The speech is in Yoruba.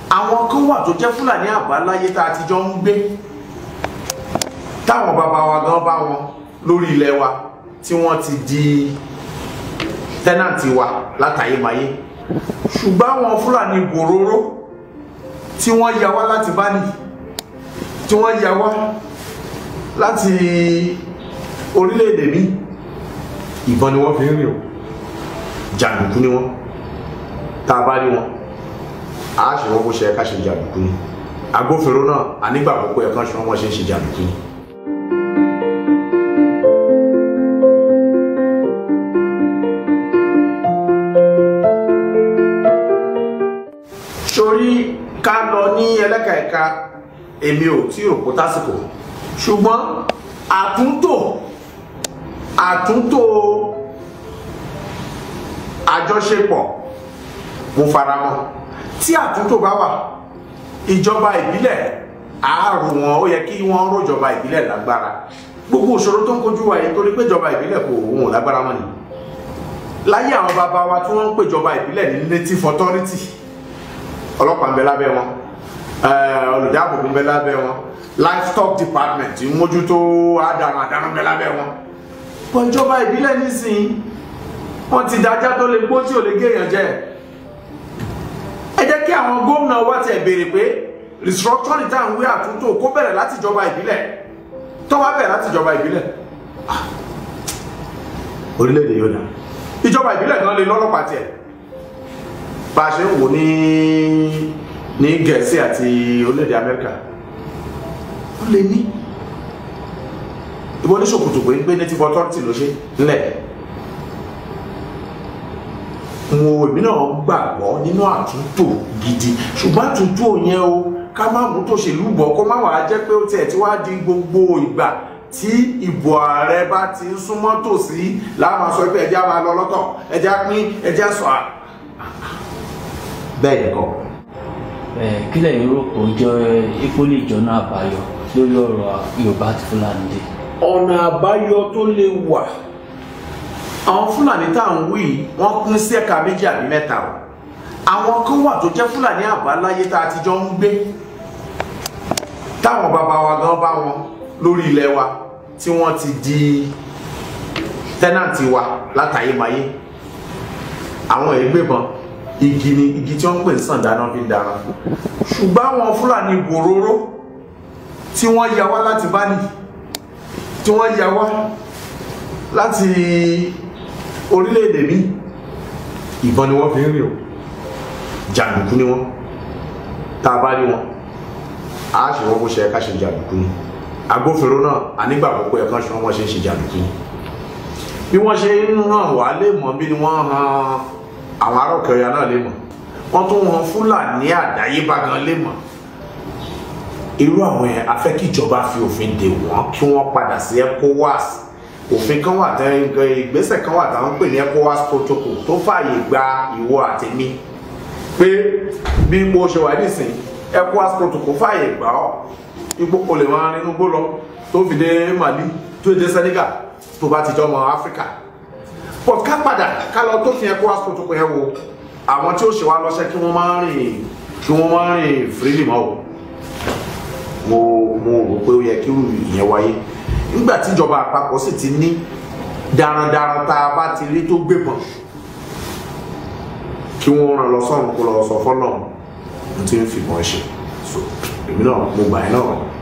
àwọn kan wà tó jẹ́ fúlàní àbáláyé tá a ti jọ ń gbé táwọn bàbá wa gan bá wọn lórí ilẹ̀ wa tí wọ́n ti di tẹ́nàntì wa látàyémayé ṣùgbọ́n àwọn fúlàní bòróró tí wọ́n ya wá láti báni tí wọ́n ya wá láti orílẹ̀-èdè mi ìbọn ni wọ́n fi ń rìn o jàǹdùkú ni wọ́n tá a bá rí wọn a ṣe wọ́n bó ṣe ká ṣe jàǹdùkú ni agbófinró náà a nígbà púpọ̀ ẹ̀kan ṣe wọ́n wọ́n ṣe ń ṣe jàǹdùkú ni. sórí ká lọ ní ẹlẹ́ka ẹ̀ka èmi ò tí ò kó tásìkò ṣùgbọ́n àtúntò àtúntò àjọṣepọ̀ mo fara mọ́ tí àtúntò bá wà ìjọba ìbílẹ̀ àárò wọn ó yẹ kí wọ́n rọ̀jọba ìbílẹ̀ lágbára gbogbo òṣòro tó ń kojú wa yìí torí pé ìjọba ìbílẹ̀ kò òun ò lágbára mọ́ ni láyé àwọn bàbá wa tí wọ́n ń pèjọba ìbílẹ̀ ní native authority ọlọ́pàá ń bẹ lábẹ́ wọn olùdáàbòbò ń bẹ lábẹ́ wọn livestock department ń mójútó àdàrà àdàrà ń bẹ lábẹ́ wọn. pọ̀ ìjọba ìbílẹ̀ nísìnyí wọ́n ti dájá tó lè gbó tí ò lè géèyàn jẹ́ ẹ jẹ́ kí àwọn gómìnà wa tiẹ̀ béèrè pé restructuring tá à ń wí àtúntò kó bẹ̀rẹ̀ láti ìjọba ìbílẹ̀ tó wá bẹ̀rẹ̀ láti ìjọba ìbílẹ̀ orílẹ̀-èdè yóò dá ìjọba ìbílẹ̀ náà lè lọ́lọ́pàá tiẹ̀ bá a ṣe ń wò ní ní gẹ̀ẹ́sì àti orílẹ̀-èdè amẹ́ríkà ó lè ní ìwọ ní ṣòkòtò pé ń gbé native authority ló ṣe ńlẹ̀ mo èmi náà gbàgbọ́ nínú àtúntò gidi ṣùgbọ́n àtúntò yẹn o ká má mú tòṣèlú bọ̀ kó má wàá jẹ́ pé ó tiẹ̀ tí wàá di gbogbo ìgbà tí ìbò ààrẹ bá ti ń súnmọ́ tòsí láwọn sọ pé ẹjẹ́ á máa lọ lọ́tọ̀ ẹjẹ́ á pín ẹjẹ́ á sọ à bẹ́ẹ̀ kọ́. kí lẹ́yìn rò pé ó jẹ́ ipò lè jọ́nà àbáyọ lórí ọ̀rọ̀ yorùbá àti fúlàní dé. ọ̀nà àbáyọ tó lè wà àwọn fúlàní tá à ń wí wọ́n pín sí ẹ̀ka méjì àbí mẹ́ta o àwọn kan wà tó jẹ́ fúlàní àbáláyé tá a ti jọ ń gbé táwọn bàbá wa gan bá wọn lórí ilẹ̀ wa tí wọ́n ti di tẹ́nàntì wa látàyémayé àwọn ẹgbẹ́bọn igi ni igi tí wọ́n ń pè ní sàn dáná fi ń dáná ṣùgbọ́n àwọn fúlàní bòróró tí wọ́n ya wá láti báni tí wọ́n ya wá láti orílẹ̀-èdè mi ìbọn ni wọ́n fi ń rìn o jàǹdùkú ni wọ́n tá a bá rí wọn a ṣe wọ́n bó ṣe ká ṣe jàǹdùkú ni agbófinró náà a nígbà púpọ̀ ẹ̀kan ṣe wọ́n ṣe ń ṣe jàǹdùkú ni bí wọ́n ṣe ń hàn wá lè mọ̀ bí ni wọ́n hàn àwọn ará òkè ọ̀yà náà lè mọ̀ wọ́n tún wọn fúlàní àdáyébá gan lè mọ̀ irú àwọn yẹn a fẹ́ kí ìjọba fi òfin dè wọ́n kí wọ́n padà sí ecowas òfin kan wà tán ìgbésẹ̀ kan wà táwọn ń pè ní ecowas protocol tó fààyè gba ìwọ àtẹ̀mí pé bí mo ṣe wà nísìnyí ecowas protocol fààyè gbà ọ́ ipò kò lè máa nínú gbó lọ tó fi dé mali tó dé senegal tó bá ti jọmọ áfíríkà but ká padà ká lọ tó fi ecowas protocol yẹn wo àwọn tí ó ṣe wá lọ́sẹ̀ kí wọ́n máa rìn kí wọ́n máa rìn freely mọ́ o mo mo rò pé ó yẹ kí irú ìyẹn wáyé nígbà tí ìjọba àpapọ̀ sì ti ní darandaran tá a bá ti rí tó gbébọn kí wọ́n ràn lọ sọ́run kó lọ sọ fọ́nà ohun tí ń fìbọn ṣe so èmi náà mo gbà yín náà